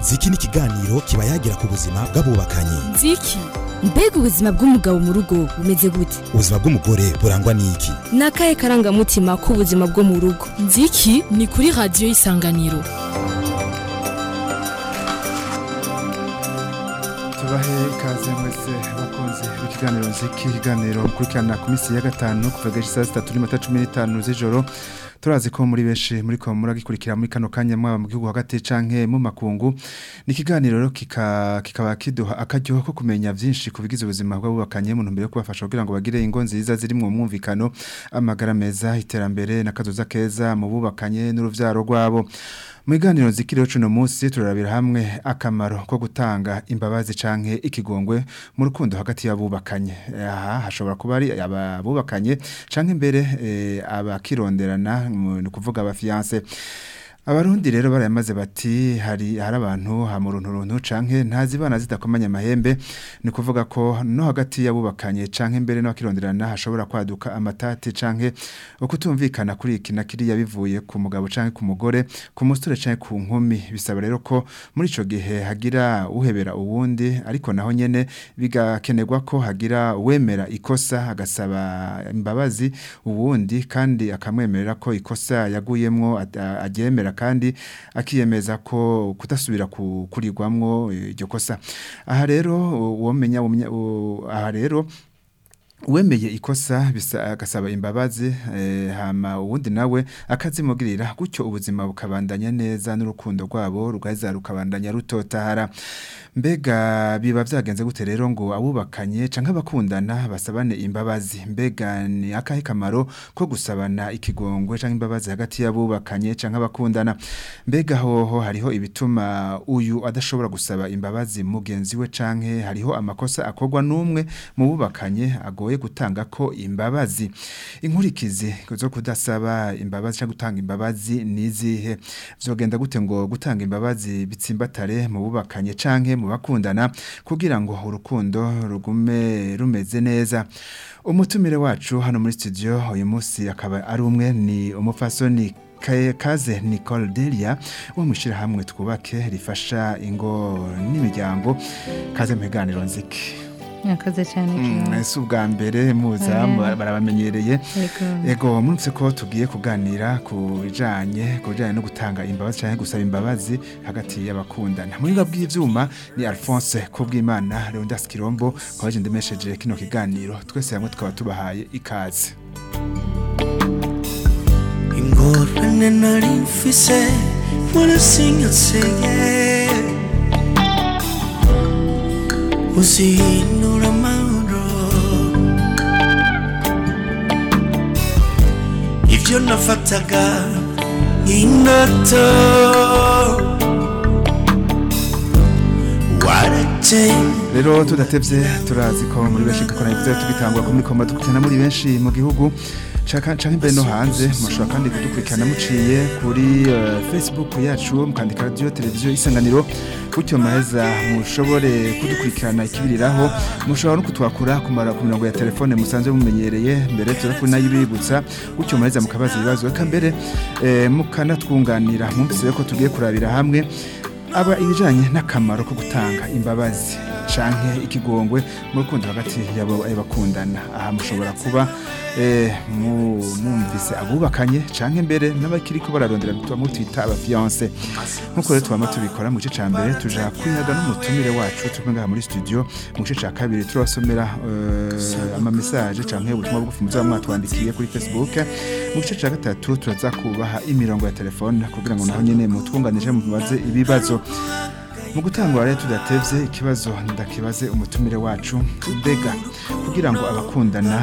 ziki ni ikiganiro kiba yagira ku buzima bw'abubakanye nziki mbega ubuzima bw'umugabo mu rugo bumeze gute ubuzima bw'umugore burangwa n'iki ni akahe karangamutima k'ubuzima bwo mu rugo nziki ni kuri radiyo y'isanganiro tubahe ikaze mwese bakunze b'ikiganiro nziki ikiganiro mukurikirana ku minsi ya gatanu kuva gace saa sitatu n'iminota cumi n'itanu z'ijoro turazi ko muri benshi muri ko muragikurikira muri kano kanya mwaba mu gihugu hagati canke mu makungu ni ikiganiro rero kika kikaba kiduha akaryo ko kumenya vyinshi ku bigize ubuzima bw'abubakanye mu ntumbero yo kubafasha kugira ngo bagire ingo nziza ziri mu mwumvikano amagara meza iterambere n'akazoza keza mu bubakanye n'uruvyaro rwabo mu biganiro zikiriho cuno munsi turarabira hamwe akamaro ko gutanga imbabazi canke ikigongwe mu rukundo hagati y'abubakanye aha hashobora kuba ari abubakanye canke imbere eh, abakironderana ni kuvuga abafiance Abarundi rero barayamaze bati hari hari abantu ha mu runtu runtu canke ntazibana zidakomanya amahembe ni kuvuga ko no hagati y'abubakanye canke mbere n'abakironderana hashobora kwaduka amatati canke ukutumvikana kuri iki na kiriya bivuye ku mugabo canke ku mugore ku musore canke ku nkumi bisaba rero ko muri ico gihe hagira uhebera uwundi ariko naho nyene bigakenerwa ko hagira uwemera ikosa agasaba imbabazi uwundi kandi akamwemerera ko ikosa yaguyemwo aryemera kandi akiyemeza ko kudasubira kurirwamwo iryo kosa aha rero uwomenya aha rero uwemeye ikosa bisa agasaba imbabazi eh, hama uwundi nawe akazimugirira gutyo ubuzima bukabandanya neza n'urukundo rwabo rugaheza rukabandanya rutotahara mbega biba vyagenze gute rero ngo abubakanye canke abakundana basabane imbabazi mbega ni akahe kamaro ko gusabana ikigongwe canke imbabazi hagati y'abubakanye canke abakundana mbega hoho hariho ibituma uyu adashobora gusaba imbabazi mugenzi we canke hariho amakosa akorwa n'umwe mu bubakanye ago bigoye gutanga ko imbabazi inkurikizi zo kudasaba imbabazi cyangwa gutanga imbabazi nizihe vyogenda gute ngo gutanga imbabazi bitsimbatare mu bubakanye canke mu bakundana kugira ngo urukundo rugume rumeze neza umutumire wacu hano muri studio uyu munsi akaba ari umwe ni umupfasoni kaze Nicole Delia wo mushira hamwe twubake rifasha ingo n'imiryango kaze mu biganiro nziki Mwakoze cyane mm, si ubwa mbere muza barabamenyereye ego munsi ko tugiye kuganira ku bijanye ku bijanye no gutanga imbabazi cyangwa gusaba imbabazi hagati y'abakundana muri bwa bw'ivyuma ni Alphonse Kubwimana Leondas Kirombo kwaje ndemesheje kino kiganiro twese hamwe tukaba tubahaye ikaze ingorane nari mfise murasinyaseye uzihinura amahoro ibyo nafataga nk'indoto warateye rero tudatevye turazi ko muri benshi dukora ivyo tugitangwa ko muri koma dukurikirana muri benshi mu gihugu canke imbere no hanze mushobora kandi kudukurikirana muciye kuri uh, facebook yacu mukandika radio televiziyo isanganiro gutyo maheza mushobore kudukurikirana ikibiriraho mushobora no kutwakura ku mirongo ya telefone musanzwe mumenyereye mbere turakuri nayibibutsa gutyo maheza mukabaza ibibazo eka mbere eh, mukanatwunganira mwumvise ko tugiye kurabira hamwe aba ibijanye n'akamaro ko gutanga imbabazi canke ikigongwe mu rukundo hagati y'abakundana aha mushobora kuba mwumvise abubakanye canke mbere n'abakiriko bararondera tuba twita abafiance nkuko rero twama tubikora mu gice ca mbere tuja kwihaga n'umutumire wacu turi ngaha muri studio mu gice ca kabiri turabasomera ama message canke ubutumwa bugufi muzaba mwatwandikiye kuri Facebook mu gice ca gatatu turaza kubaha imirongo ya telefone kugira ngo naho nyene mutwunganije mubaze ibibazo mu gutangura rero tudatevye ikibazo ndakibaze umutumire wacu mbega kugira ngo abakundana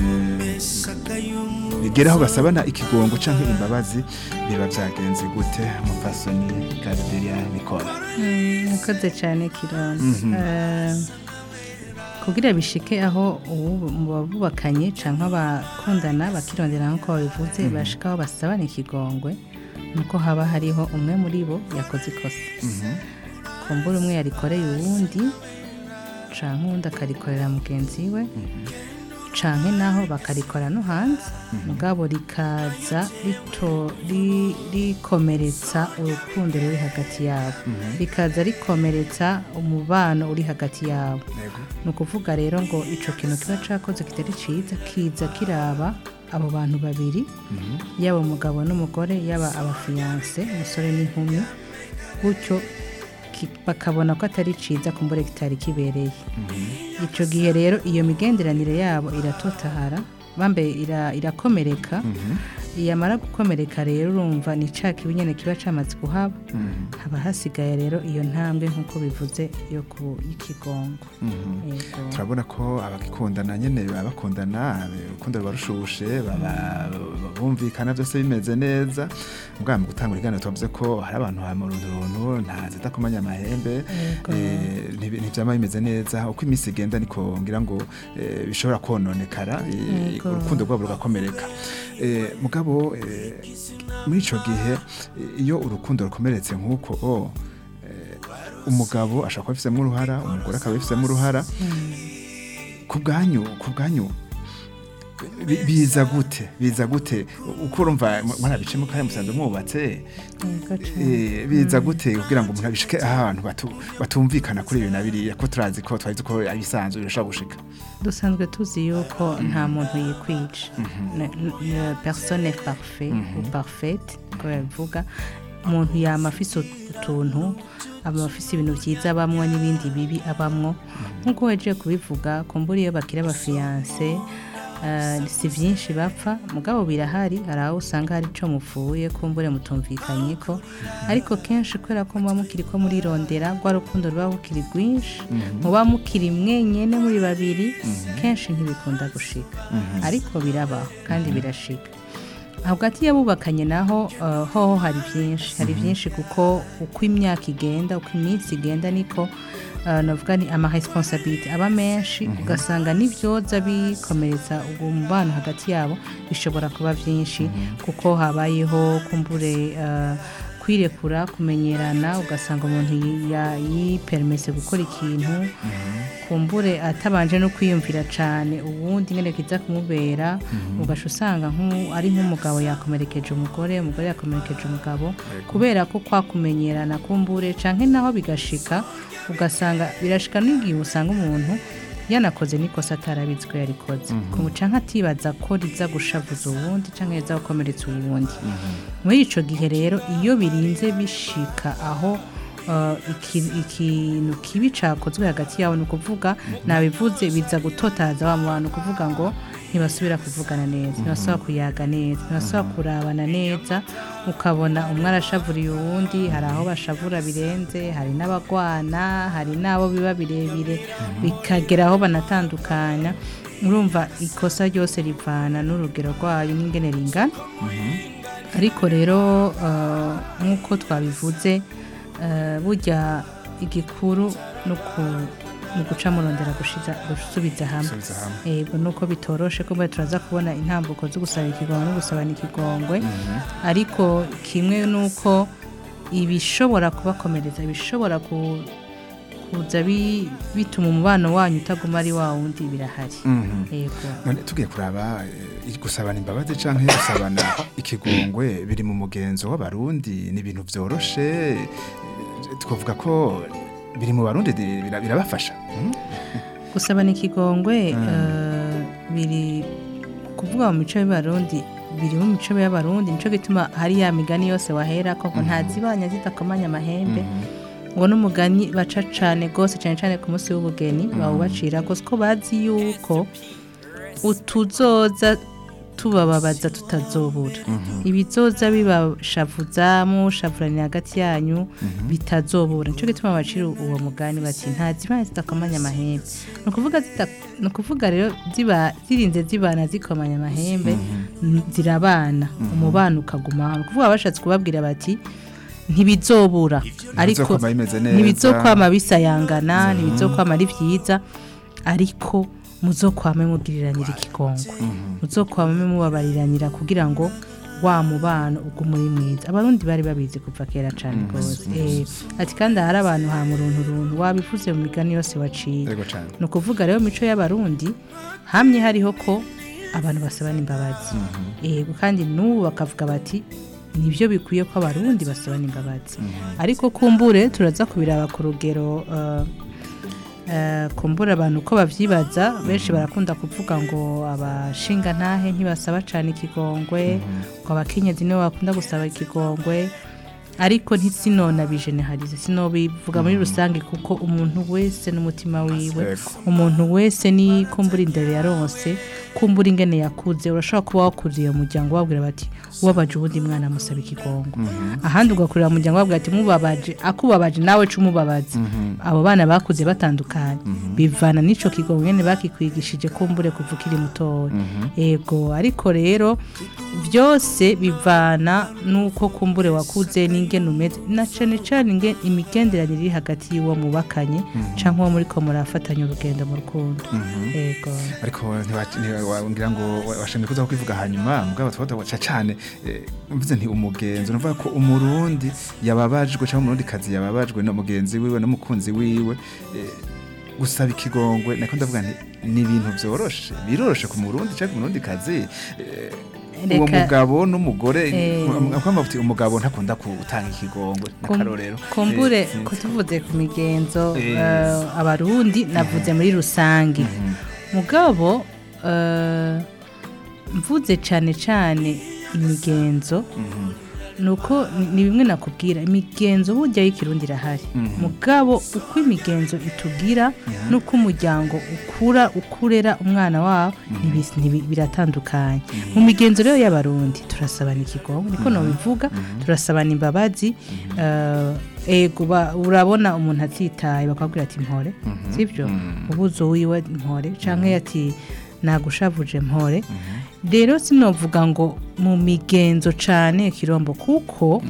bigeraho basabana ikigongo canke imbabazi biba vyagenze gute umupfasoni Gabriela Nicole Mwakoze cyane Kironda kugira bishike aho mu babubakanye canke abakundana bakirondera nkuko babivuze bashikaho basabana ikigongwe nuko haba hariho umwe muri bo yakoze ikosa kumbura umwe yarikoreye uwundi canke uwundi akarikorera mugenzi we canke naho bakarikora no hanze mugabo rikaza rito ri- rikomeretsa urukundo ruri hagati yabo rikaza rikomeretsa umubano uri hagati yabo Yego. ni ukuvuga rero ngo icyo kintu kiba cyakoze kitari cyiza kiza kiraba abo bantu babiri yaba umugabo n'umugore yaba abafiyanse umusore n'inkumi gutyo ki- bakabona ko atari cyiza kumbure kitari kibereye icyo gihe rero iyo migenderanire yabo iratotahara bambaye ira- irakomereka yamara gukomereka rero urumva ni cya kibi nyine kiba cyamaze kuhaba haba hasigaye rero iyo ntambwe nk'uko bivuze yo ku y'ikigongo Yego. turabona ko abagikundana nyene baba bakundana urukundo ruba rushushe baba bumvikana byose bimeze neza ubwa mu gutanga ibiganiro tuvuze ko hari abantu hama urunturuntu nta zidakomanya amahembe Yego. eh, ntibi- ntivyama bimeze neza uko iminsi igenda niko ngira ngo eh, bishobora kononekara eh, Yego. urukundo rwabo rugakomereka Eh, mugabo eh, muri ico gihe eh, iyo urukundo rukomeretse nk'uko oh, eh, umugabo ashobora kuba afisemo uruhara umugore akaba afisemo uruhara ku bwanyu ku bwanyu bi- biza gute biza gute uko urumva mwarabicemo kandi musanzwe mwubatse Yego cane. eh, biza gute kugira ngo umuntu abishike ahantu batu- batumvikana kuri ibi na biriya ko turazi ko twari ko abisanzwe birashobora gushika dusanzwe tuzi yuko nta muntu yikwica Ne- ne- personne est parfait ou parfaite ko babivuga umuntu yama afise utuntu aba afise ibintu byiza abamwo n'ibindi bibi abamwo nk'uko waje kubivuga kumbura iyo bakira abafiyanse eh, si byinshi bapfa mugabo birahari hari aho usanga hari ico mupfuye kumbure mutumvikanye ko ariko kenshi kubera ko muba mukiri ko murirondera rwa rukundo ruba rukiri rwinshi muba mukiri mwenyene muri babiri kenshi ntibikunda gushika ariko birabaho kandi birashika hagati y'abubakanye naho eh, hoho hari byinshi hari byinshi kuko uko imyaka igenda uko iminsi igenda niko eh, navuga ni amaresponsabilite aba menshi ugasanga n'ibyoza bikomeretsa ubwo mubano hagati yabo bishobora kuba byinshi kuko habayeho kumbure eh, kwirekura kumenyerana ugasanga umuntu yi- ya- yipermese gukora ikintu kumbure atabanje no kwiyumvira cyane ubundi nyine kiza kumubera ugaca usanga nk'u- ari nk'umugabo yakomerekeje umugore umugore yakomerekeje umugabo kubera ko kwakumenyerana kumbure canke naho bigashika ugasanga birashika n'igihe usanga umuntu yanakoze n'ikosa atarabizi ko yarikoze kumuca nk'atibaza ko riza gushavuza uwundi canke riza gukomeretsa uwundi muri ico gihe rero iyo birinze bishika aho uh, iki- ikintu kibi cakozwe hagati yabo ni ukuvuga nabivuze biza gutotaza wa bantu kuvuga ngo ntibasubira kuvugana neza ntibasubira kuyaga neza ntibasubira kurabana neza ukabona umwe arashavuriye uwundi hari aho bashavura birenze hari n'abagwana hari n'abo biba birebire bikagera aho banatandukanya urumva ikosa ryose rivana n'urugero rwayo n'ingene ringana ariko rero eh, nk'uko twabivuze eh, burya igikuru no ku- mu guca murondera gushiza- gusubiza hamwe Gusubiza hamwe. yego nuko bitoroshe ko turaza kubona intambuko zo gusaba ikigongwe no gusabana ikigongwe ariko kimwe nuko ibishobora kubakomereza ibishobora ku- kuza bi- bituma umubano wanyu utaguma ari wa wundi birahari yego none tugiye kuraba eh, gusabana imbabazi canke gusabana ikigongwe biri mu mugenzo w'abarundi ni ibintu vyoroshe eh, twavuga ko biri mu barundi di- bira- birabafasha Mm? gusabana ikigongwe eh, biri kuvuga mu mico y'abarundi biri mu mico y'abarundi nico gituma hari ya migani yose wahera ko ngo ntazibanya zidakomanya amahembe ngo n'umugani baca cane gose cane cane ku munsi w'ubugeni bawubacira gose ko bazi yuko utuzoza tubababaza tutazobura ibizoza bibashavuza mushavuranira hagati yanyu bitazobura nico gituma bacira uwo mugani bati ntazibana zidakomanya amahembe ni ukuvuga zita- ni ukuvuga rero ziba zirinze zibana zikomanya amahembe n- zirabana umubano ukaguma ni ukuvuga bashatse kubabwira bati ntibizobura ariko Ntibizokwama bimeze neza. ntibizokwama bisayangana ntibizokwama ari byiza ariko muzokwame mugiriranira ikigongwe muzokwame mubabariranira kugira ngo wa mubano ubwo muri mwiza abarundi bari babizi kuva kera cyane rwose Eh, ati kandi hari abantu ha muruntu runtu wabivuze mu migani yose waciye yego cyane ni ukuvuga rero mico y'abarundi hamye hariho ko abantu basabana imbabazi yego kandi n'ubu bakavuga bati nibyo bikwiye ko abarundi basabana imbabazi ariko kumbure turaza kubiraba ku rugero eh, eh, kumbura abantu uko babyibaza benshi barakunda kuvuga ngo abashinga ntahe ntibasaba cyane ikigongwe ngo abakenyezi nibo bakunda gusaba ikigongwe ariko ntisinona bijeneharize sinobivuga muri rusange kuko umuntu wese n'umutima wiwe Yego. umuntu wese ni kumbura indero yaronse kumbura ingene yakuze urashobora kuba wakuriye mu muryango wabwira bati ubabaje ubundi mwana amusaba ikigongo ahandi ugakurira mu muryango wabwira ati mubabaje akubabaje nawe ca umubabazi abo bana bakuze batandukanye bivana n'ico kigongo nyene bakikwigishije kumbure kuva ukiri mutoya ego ariko rero byose bivana n'uko kumbure wakuze n'ingene umeze na cane cane inge- imigenderanire iri hagati y'uwo mubakanye canke uwo muriko murafatanya urugendo mu rukundo ego ariko ntiwa- ntiwabwira ngo wa- washimye kuza kwivuga hanyuma mugabo twata waca cyane eh, mvuze nti umugenzi nuvuga ko umurundi yababajwe cyangwa umurundi kazi yababajwe no mugenzi wiwe n'umukunzi wiwe eh, gusaba ikigongwe nako ndavuga nti ni ibintu byoroshe biroroshe ku murundi cyangwa umurundi kazi eh, uwo Reka- mugabo n'umugore Eh. kwamba uti umugabo ntakunda gutanga ikigongwe Kum- n'akarorero kumbure Eh, ko tuvuze ku migenzo Eh. eh, abarundi navuze muri rusange mugabo eh, mvuze cyane cyane imigenzo nuko ni- ni bimwe nakubwira imigenzo burya y'ikirundi irahari mugabo uko imigenzo itugira nuko umuryango ukura ukurera umwana wawo ntibis- ntibi- biratandukanye mu migenzo rero y'abarundi turasabana ikigongo niko nobivuga turasabana imbabazi eh, ego ba- urabona umuntu atitaye bakabwira ati mpore sibyo ubuzo wiwe mpore canke ati nagushavuje mpore rero sinovuga ngo mu migenzo cane kirombo kuko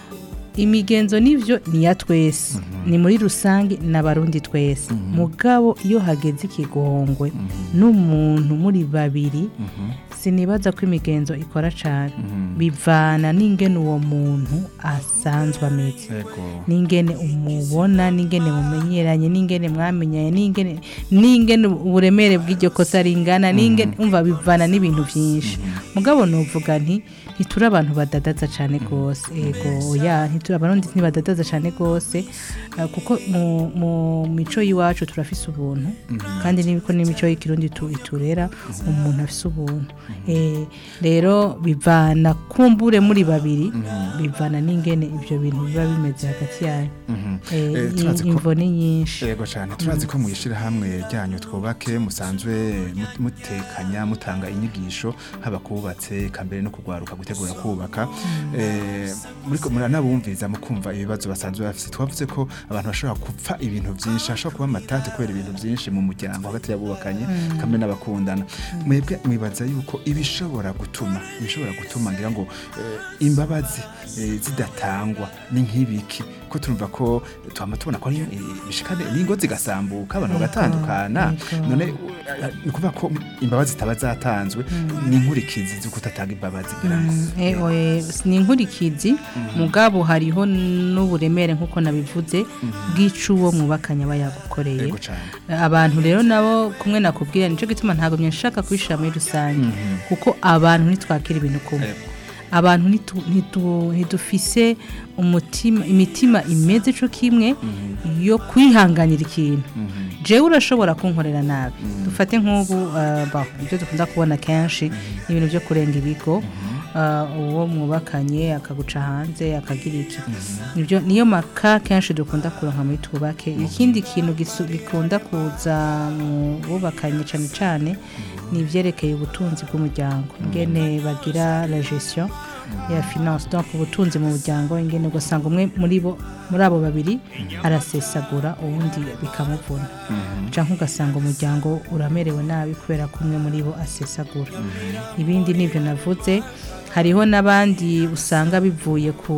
imigenzo nivyo ni ya twese ni muri rusange n'abarundi twese mugabo iyo hageze ikigongwe n'umuntu muri babiri sinibaza ko imigenzo ikora cane bivana n'ingene uwo muntu asanzwe ameze yego n'ingene umubona n'ingene mumenyeranye n'ingene mwamenyanye n'ingene n'ingene uburemere bw'iryo kosa ringana n'ingene umva bivana n'ibintu byinshi mugabo nuvuga nti ntituri abantu badadaza cyane rwose ego oya ntituri abarundi ntibadadaza cyane rwose eh, kuko mu, mu mico y'iwacu turafise ubuntu kandi niko n'imico y'ikirundi tu- iturera umuntu afise ubuntu Eh, rero bivana kumbure muri babiri bivana n'ingene ibyo bintu biba bimeze hagati yanyu Eh, Eh, turazi ko- imvo ni nyinshi yego cyane turazi ko mu ishyirahamwe ryanyu twubake musanzwe mut- mutekanya mutanga inyigisho haba kubatse eka mbere no kugwaruka gutegura kubaka Eh, muriko muranabumviriza mukumva ibibazo basanzwe bafite twavuze ko abantu bashobora gupfa ibintu byinshi hashobora kuba amatati kubera ibintu byinshi mu muryango hagati y'abubakanye kamwe n'abakundana mwebwe mwibaza yuko ibishobora gutuma ibishobora gutuma ngira ngo eh, imbabazi eh, zidatangwa ni nk'ibiki ko turumva ko twama tubona ko ari eh, bishikane n'ingo zigasambuka abantu bagatandukana yego. none eh, ni ukuvuga ko imbabazi zitaba zatanzwe ni inkurikizi zo kudatanga imbabazi ngira ngo Eh, oye, ni inkurikizi mugabo hariho n'uburemere nk'uko nabivuze bw'ico uwo mwubakanye aba yagukoreye yego cyane abantu rero nabo kumwe nakubwira nicyo gituma ntabwo nshaka kubishyira muri rusange kuko abantu ntitwakira ibintu kumwe Yego. abantu ntitu- ntitu- ntidufise umutima imitima imeze co kimwe yo kwihanganira ikintu jewe urashobora kunkorera nabi dufate nk'ubu eh, bah, ibyo dukunda kubona kenshi ni ibintu byo kurenga ibigo eh, uwo mwubakanye akaguca hanze akagira iki Nibyo- niyo maka kenshi dukunda kuronka muri twubake ikindi kintu gisu- gikunda kuza mu bubakanye cyane cyane ni ibyerekeye ubutunzi bw'umuryango ingene bagira la gestion ya finance donc ubutunzi mu muryango ingene ugasanga umwe muri bo muri abo babiri arasesagura uwundi bikamuvuna cyangwa ugasanga umuryango uramerewe nabi kubera ko umwe muri bo asesagura ibindi nibyo navuze hariho n'abandi usanga bivuye ku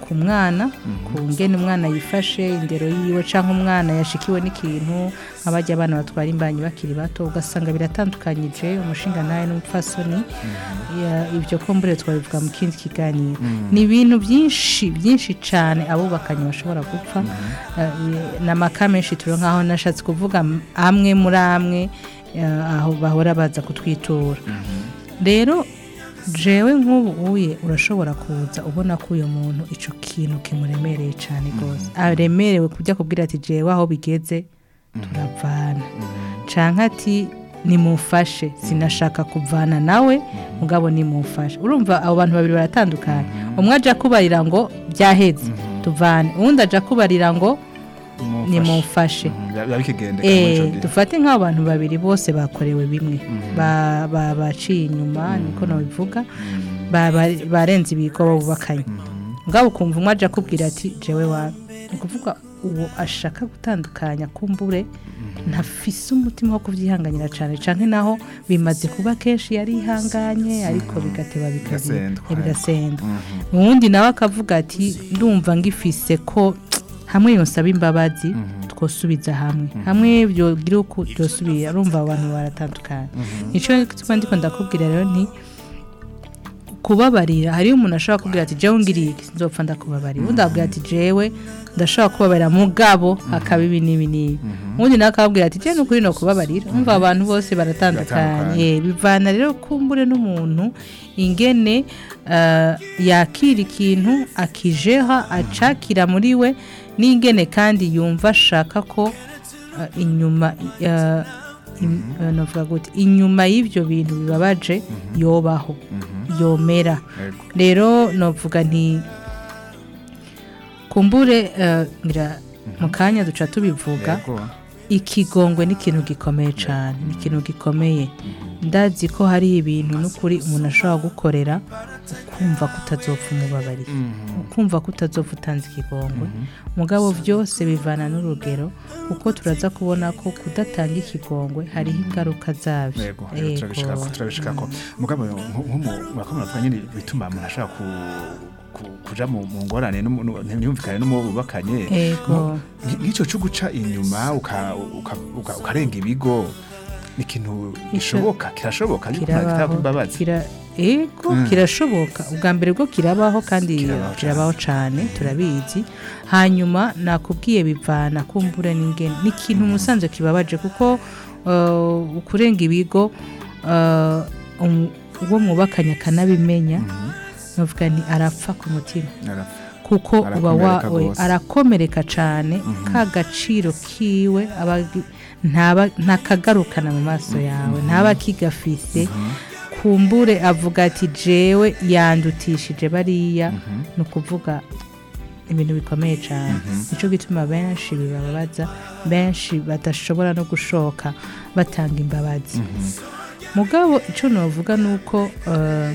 ku mwana ku ngene umwana yifashe indero yiwe cyangwa umwana yashikiwe n'ikintu nk'abajya abana batwara imbanyi bakiri bato ugasanga biratandukanyije umushinga nawe n'umupfasoni Ya- ibyo kumbure twabivuga mu kindi kiganiro ni ibintu byinshi byinshi cyane abubakanye bashobora gupfa Eh, n'amaka menshi turi nk'aho nashatse kuvuga m- amwe muri amwe eh, aho bahora baza kutwitura rero jewe nk'ubu uye urashobora kuza ubona ko uyu muntu icyo kintu kimuremereye cyane rwose aremerewe kujya kubwira ati jewe aho bigeze turavana canke ati nimufashe sinashaka kuvana nawe mugabo nimufashe urumva abo bantu babiri baratandukanye umwe aja kubarira ngo byaheze tuvane uwundi aja kubarira ngo nimufashe biba bikigendeka muri ico Eh, gihe. dufate nk'abo bantu babiri bose bakorewe bimwe Ba- ba- baciye inyuma niko nabivuga Ba- ba- barenze ibigo bubakanye ngabo ukumva umwe aja akubwira ati jewe wa ni ukuvuga uwo ashaka gutandukanya kumbure ntafise umutima wo kubyihanganira cyane cyane naho bimaze kuba kenshi yarihanganye ariko bigateba bikazi- Bigasendwa, bigasenda uwundi nawe akavuga ati ndumva ngifise ko hamwe yonsaba imbabazi twosubiza hamwe hamwe byogira uko byosubira urumva abo bantu baratandukanye nicyo tuba ndiko ndakubwira rero nti kubabarira hariyo umuntu ashobora kubwira ati jewe ngiriye iki nzopfa ndakubabarira undi akabwira ati jewe ndashobora kubabarira mugabo hakaba ibi n'ibi n'ibi undi nawe akababwira ati jewe nukuri no kubabarira umva abantu bose baratandukanye Baratandukanye. Eh, bivana rero kumbure n'umuntu ingene eh, yakira ikintu akijeha acakira muri we n'ingene kandi yumva ashaka ko eh, inyuma eh, im- eh, novuga gute inyuma y'ibyo bintu bibabaje yobaho yomera Yego. rero novuga nti kumbure eh, ngira mu kanya duca tubivuga Yego. ikigongwe ni ikintu gikomeye cyane ni ikintu gikomeye ndazi ko hari ibintu n'ukuri umuntu ashobora gukorera ukumva ko utazopfa umubabarira ukumva ko utazopfa utanze ikigongwe mugabo byose bivana n'urugero kuko turaza kubona ko kudatanga ikigongwe hariho ingaruka zabyo Yego, yego, turabishikako turabishikako mugabo murakomera mvuga nyine bituma umuntu ashaka ku ku- kuja mu mu ngorane n'umu- n'u- ntiyumvikane n'umubakanye Ego. nk'icyo cyo guca inyuma uka- uka- uka- ukarenga ibigo ni ikintu gishoboka kirashoboka ariko nta kitaba imbabazi kira ego kirashoboka ubwa mbere bwo kirabaho kandi Kirabaho cane. kirabaho cyane turabizi hanyuma nakubwiye bivana kumbura n'ingene ni ikintu umusanzwe kibabaje kuko uh, kurenga ibigo uh, um- uwo mwubakanye akanabimenya navuga ni arapfa ku mutima Arapfa. kuko uba wa Arakomereka we- gose. arakomereka cyane ka gaciro kiwe aba ntaba ntakagarukana mu maso yawe ntaba akigafise kumbure avuga ati jewe yandutishije bariya ni ukuvuga ibintu bikomeye cyane nicyo gituma benshi bibabaza benshi badashobora no gushoka batanga imbabazi mugabo icyo navuga ni uko eh,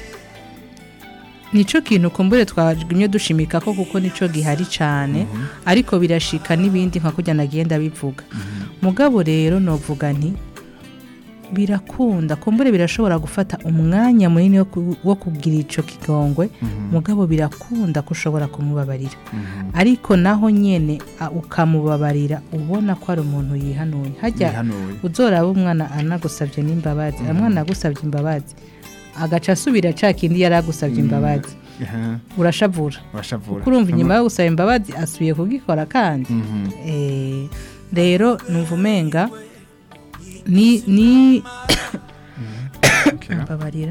nico kintu kumbure twagumye dushimika ko kuko nico gihari cyane ariko birashika n'ibindi nka kujya nagenda bivuga mugabo rero novuga nti birakunda kumbure birashobora gufata umwanya munini wo ku- wo kugira ico kigongwe mugabo birakunda ko ushobora kumubabarira ariko naho nyene a- ukamubabarira ubona ko ari umuntu yihanuye hajya Yihanuye. uzoraba umwana anagusabye n'imbabazi umwana agusabye imbabazi agaca asubira ca kindi yari agusabye imbabazi Aha, urashavura urashavura kuko urumva inyuma yo gusaba imbabazi asubiye kugikora kandi Mhm. Eh, rero numva umenga ni ni Okay. mbabarira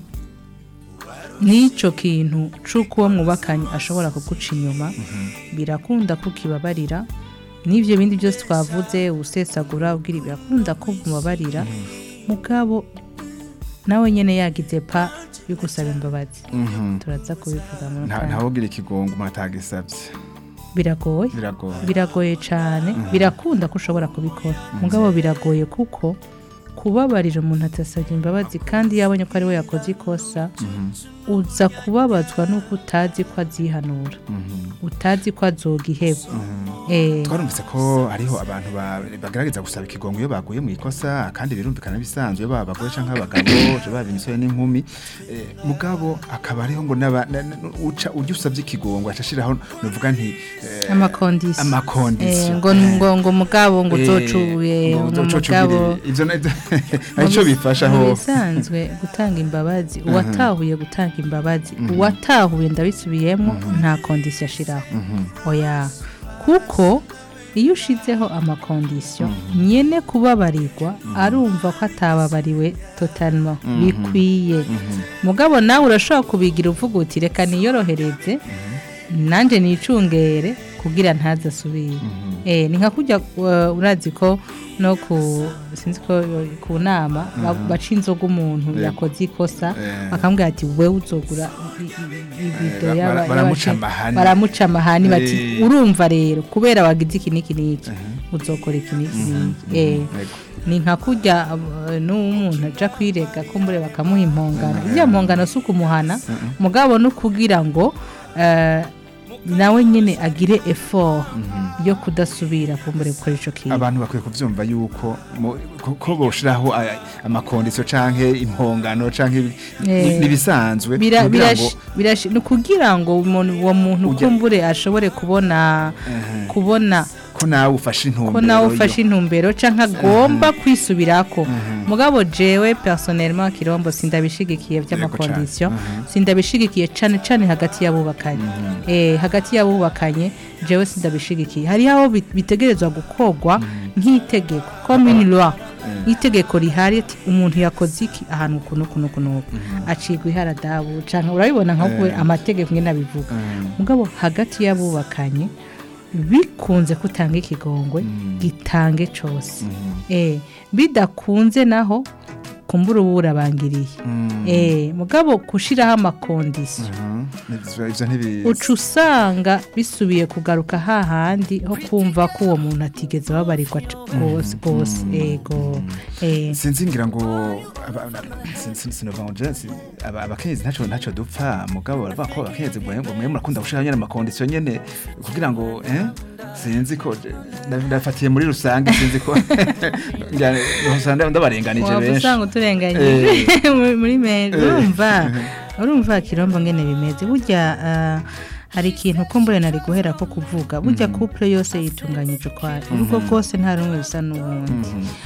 n'icyo kintu c'uko uwo mwubakanye ashobora kuguca inyuma birakunda ko ukibabarira n'ibyo bindi byose twavuze usesagura ubwira birakunda ko mubabarira mugabo nawe nyine yagize pa yo gusaba imbabazi Mhm. turaza kubivuga mu Nta- kanya. ntawugira ikigongo umuntu atagisabye biragoye biragoye biragoye cyane birakunda ko ushobora kubikora mugabo biragoye kuko kubabarira umuntu atasabye imbabazi kandi yabonye ko ari we yakoze ikosa uza kubabazwa n'uko utazi ko azihanura utazi ko azoga iheba eh twarumvise ko hariho abantu ba- bagerageza gusaba ikigongo iyo baguye mu ikosa kandi birumvikana bisanzwe baba abagore cyangwa abagabo baba imisore n'inkumi Eh, mugabo akaba ariho ngo n'aba- na- na- uca ujya usabye ikigongo acashiraho nuvuga nti eh, amakondisiyo amakondisiyo. Eh, ngo ngo ngo mugabo ngo eh, uzocuye ngo ngo uzocubire. mugabo ivyo na- hari ico bifasha mu ho bisanzwe gutanga imbabazi uwatahuye gutanga imbabazi uwatahuye ndabisubiyemo nta kondisiyo ashiraho oya kuko iyo ushizeho amakondisiyo nyene kubabarirwa arumva ko atababariwe totalmo bikwiye mugabo nawe urashobora kubigira uvuga uti reka niyorohereze nanjye nicungere kugira ntazasubire eh ni nka kujya uh, urazi ko no ku sinzi ko ku nama ba- baca inzoga umuntu Yego. yakoze ikosa Eh. bakamubwira ati wewe uzogura i- i- ibido Eh, y'aba- bara- baramuca y'abace- amahani. baramuca amahani bati Eh. urumva rero kubera wagize iki n'iki n'iki uzokora iki n'iki n'iki eh Yego. ni nka kurya uh, n'umuntu aja kwirega ko mbure bakamuha impongano iriya mpongano si ukumuhana mugabo no kugira ngo eh, nawe nyine agire effort yo kudasubira kumbure gukora ico kintu abantu bakwiye kuvyumva yuko mu- ko- ko boshiraho aya- amakondisiyo canke impongano canke ibi- Eh. ni- nibisanzwe Bira- kugira ngo birash- birash- ni kugira ngo umuntu- uwo muntu Ujya- kumbure ashobore kubona Ehe. kubona ko nawe ufashe intumbero ko nawe yo- ufashe intumbero canke agomba kwisubirako mugabo jewe personnellement kirombo sindabishigikiye vy'amakondisiyo Yego cane. sindabishigikiye cane cane hagati y'abubakanye eh hagati y'abubakanye jewe sindabishigikiye hari aho bit- bitegerezwa gukorwa nk'itegeko comme une loi itegeko rihari ati umuntu yakoze iki ahantu kuno kuno kuno acigwa iharadabu canke urabibona nka we amategeko ngene abivuga mugabo hagati y'abubakanye bikunze kutanga ikigongwe gitange cose eh bidakunze naho kumbura ubu urabangiriye eh mugabo kushiraho amakondisiyo Mhm. Ivyo- ivyo ntibi- uca usanga bisubiye kugaruka hahandi ho kumva ko uwo muntu atigeze babarirwa c- rwose rwose ego eh sinzi ngira ngo aba- aba- sin- sin- sinova ngo je- si- aba- abakenyezi ntaco ntaco dupfa mugabo baravuga ko abakenyezi mwe ngo mwe murakunda gushira nyene amakondisiyo nyene kugira ngo eh sinzi ko je- nda- ndafatiye muri rusange sinzi ko ngira- usanga ndabarenganije waba benshi usanga uturenganyije muri- muri meza urumva urumva kirombo ngene bimeze burya ah, hari ikintu kumbure nari guhera ko kuvuga burya couple yose yitunganyije ukwayo urugo rwose nta rumwe bisa n'ubundi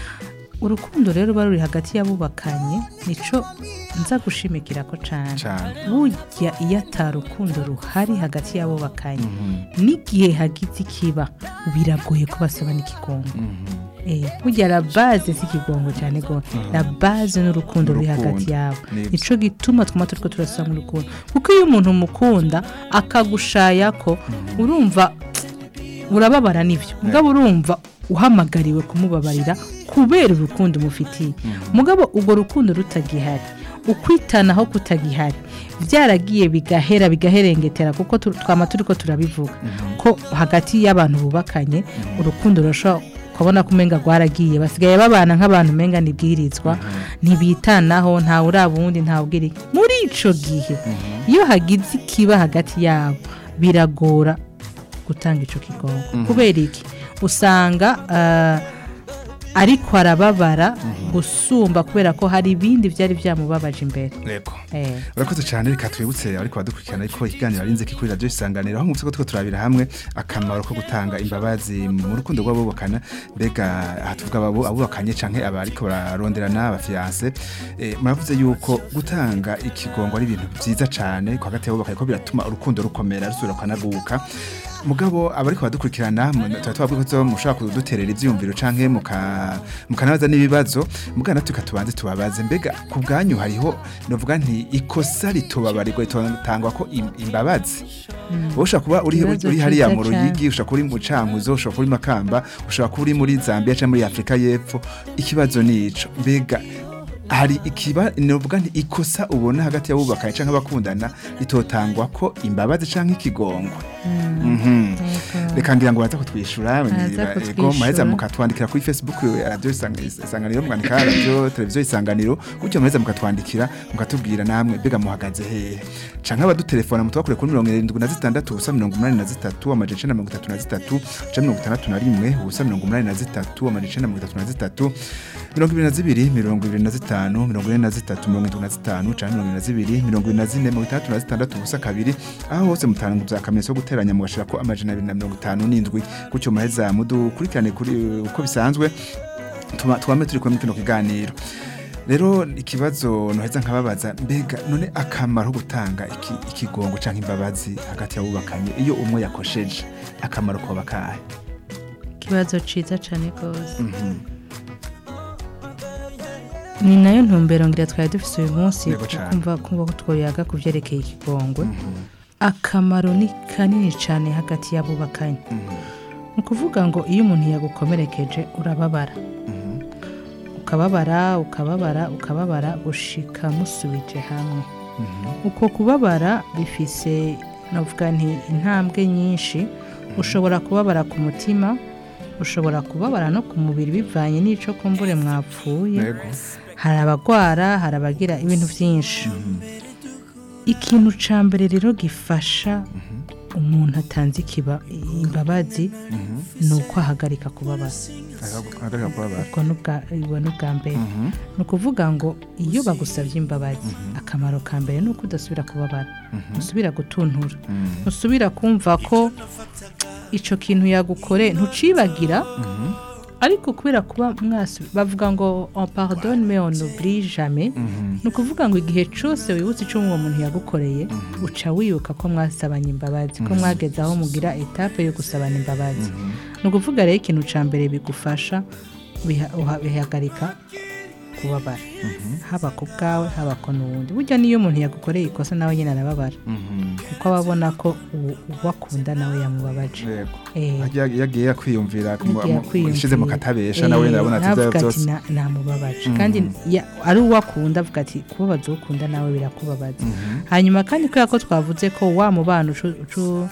urukundo rero ruba ruri hagati y'abubakanye nico nza gushimikira ko cane cane burya iyo atarukundo ruhari hagati y'abubakanye n'igihe hagize ikiba biragoye ko basaba n'ikigongo Eh, burya la base si ikigongo cyane go la base n'urukundo ruri Urukundo. hagati yabo Nibyo. nico gituma twuma turiko turasaba mu rukundo kuko iyo umuntu umukunda akagushaya ko urumva urababara nivyo mugabo urumva uhamagariwe kumubabarira kubera urukundo umufitiye mugabo urwo rukundo rutagihari ukwitanaho kutagihari byaragiye bigahera bigaherengetera kuko tu- twama turiko turabivuga ko hagati y'abantu bubakanye urukundo rurashobora kubona ko umenga rwaragiye basigaye babana nk'abantu umenga nibwirizwa ntibitanaho ntawe uraba uwundi ntawe ubwira iki. muri ico gihe iyo hagize ikiba hagati yabo biragora gutanga ico kigongo kubera iki usanga ah, ariko arababara gusumba kubera ko hari ibindi byari byamubabaje imbere yego eh. urakoze cyane reka twibutse ariko badukurikirana ariko ikiganiro arinze kuri radiyo isanganiro aho mutse ko two turabira hamwe akamaro ko gutanga imbabazi mu rukundo rw'abubakana mbega aha tuvuga abo- abubakanye canke abariko bararonderana abafiyanse eh, muravuze yuko gutanga ikigongo ari ibintu byiza cyane ko hagati y'abubakanye ko biratuma urukundo rukomera rusubira rukanaguka mugabo abariko badukurikirana mu- tuba twavuga ko mushobora kuduterera ivyiyumviro canke muka- mukanabaza n'ibibazo mugana tukatubanze tubabaze mbega ku bwanyu hariho novuga nti ikosa ritubabarirwa ritangwa ko im- imbabazi wowe ushobora kuba uri, Ikibazo uri hariya ciza mu cane. ruyigi ushobora kuba uri mu cankuzo ushobora kuba uri makamba ushobora kuba uri muri zambia canke muri afurika y'epfo ikibazo ni ico mbega hari ikiba novuga nti ikosa ubona hagati y'abubakanye canke abakundana ritotangwa ko imbabazi canke ikigongwe Mhm. Yego. reka ngira ngo baza kutwishyura Baza ego kutwishyura. muheza mukatwandikira kuri facebook ya radiyo Isang- isanganiro mwandika radiyo televiziyo isanganiro gutyo muheza mukatwandikira mukatubwira namwe mbega muhagaze hehe canke abadutelefona mutubakure kuri mirongo irindwi na zitandatu ubusa mirongo umunani na zitatu amajana icenda na mirongo itatu na zitatu canke mirongo itandatu na rimwe ubusa mirongo umunani na zitatu amajana icenda na mirongo itatu na zitatu mirongo ibiri na zibiri mirongo ibiri na zitanu mirongo ine na zitatu mirongo indwi na zitanu canke mirongo ibiri na zibiri mirongo ibiri na zine mirongo itandatu na zitandatu ubusa kabiri aho hose mutanguza akamenyetso ko guteranya mugashirako amajana abiri na mirongo itanu n'indwi gutyo muheza mudukurikirane kuri uko bisanzwe tuma- twame turi kumwe kino kiganiro rero ikibazo noheza nkababaza mbega none akamaro ko gutanga iki- ikigongo canke imbabazi hagati y'abubakanye iyo umwe yakosheje akamaro koba kahe ikibazo ciza cane rwose ni nayo ntumbero ngira twari dufise uyu munsi Yego cane. kumva kumva ko twoyaga ku vyerekeye ikigongwe akamaro ni kanini cane hagati y'abubakanye ni ukuvuga ngo iyo umuntu yagukomerekeje urababara ukababara ukababara ukababara gushika musubije hamwe uko kubabara bifise navuga nti intambwe nyinshi ushobora kubabara ku mutima ushobora kubabara no ku mubiri bivanye n'ico kumbure mwapfuye yego hari abagwara hari abagira ibintu byinshi ikintu ca mbere rero gifasha umuntu atanze ikiba imbabazi ni uko ahagarika kubabara ahagarika kubabara ubwo ni ubwa- ubwo ni ubwa mbere ni ukuvuga ngo iyo bagusabye imbabazi akamaro ka mbere ni uko udasubira kubabara ntusubira gutuntura ntusubira kumva ko icyo kintu yagukoreye ntucibagira ariko kubera kuba mwasi bavuga ngo on pardonne mais on n'oublie jamais ni ukuvuga ngo igihe cyose wibutse icyo uwo muntu yagukoreye uca wibuka ko mwasabanye imbabazi ko mwageze aho mugira etape yo gusabana imbabazi ni ukuvuga rero ikintu cya mbere bigufasha biha- uha- bihagarika kubabara haba ku bwawe haba ku n'uwundi burya niyo umuntu yagukoreye ikosa nawe nyine arababara kuko aba abona ko uwo uwo akunda nawe yamubabaje yego Eh. Yagiye- yagiye yakwiyumvira Yagiye kwiyumvira. ishize mu katabesha Eh, nawe ndabona ati navuga ibyo ati byose "Na- namubabaje kandi ya- ari uwo akunda avuga ati kubabaza uwo ukunda nawe birakubabaza hanyuma kandi kubera ko twavuze ko wa mubano ucu- ucu-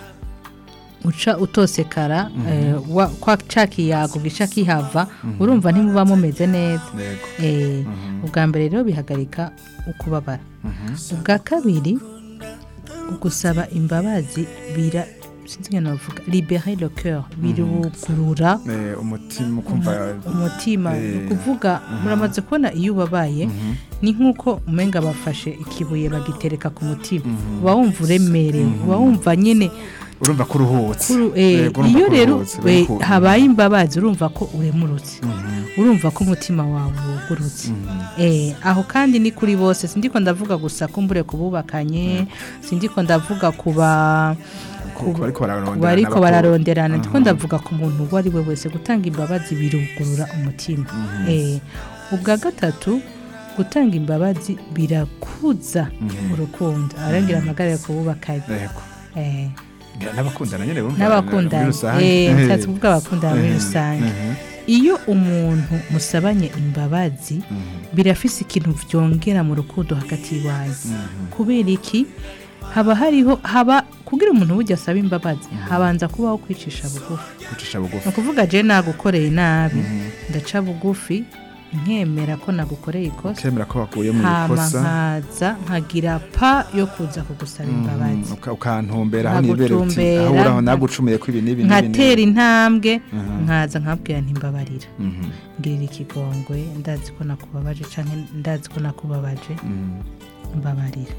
uca utosekara eh, wa- kwa ca kiyago gica kihava urumva ntimuba mumeze neza yego Eh, ubwa mbere rero bihagarika ukubabara ubwa kabiri ugusaba imbabazi bira sinzi ngene navuga libérer le cœur birugurura Eh, umutima ukumva umutima Eh. ni ukuvuga muramaze kubona iyo ubabaye ni nk'uko umenga bafashe ikibuye bagitereka ku mutima uba wumva uremerewe uba wumva nyine urumva ko uruhutse kuru- eh, Yego, urumva iyo ko rero uruhutse, eh, uriko- habaye imbabazi urumva ko uremurutse urumva ko umutima wawe wugurutse Eh, aho kandi ni kuri bose sindiko ndavuga gusa kumbure kububakanye sindiko ndavuga kuba ku- ku bariko bararonderana ku bariko bakuru. bararonderana ndiko ndavuga ku muntu uwo ari we wese gutanga imbabazi birugurura umutima Eh, ubwa gatatu gutanga imbabazi birakuza urukundo arangira amagara yo kububakanye yego Eh, Ngira n'abakundana nyene bumva muri n'abakundana rusange. eh Eh, nshatse kuvuga abakundana muri Mhm, rusange mhm, iyo umuntu musabanye imbabazi birafise ikintu vyongera mu rukundo hagati y'iwanyu kubera iki haba hariho haba kugira umuntu burya asaba imbabazi habanza kubaho kwicisha bugufi gucisha ni bugufi ukuvuga je nagukoreye nabi ndaca bugufi nkemera ko nagukoreye ikosa kemera ko wakuye mu hama ikosa nkaza nkagira pa yo kuza kugusaba imbabazi Mhm, uka- ukantumbera aho nibere uti Nkagutumbera, aho uraho nka- nagucumuye ko ibi n'ibi n'ibi nkatera n'ibi. intambwe Mhm. nkaza nkabwira ntimbabarira Mhm, ngirira ikigongwe ndazi ko nakubabaje canke ndazi ko nakubabaje mhm, mbabarira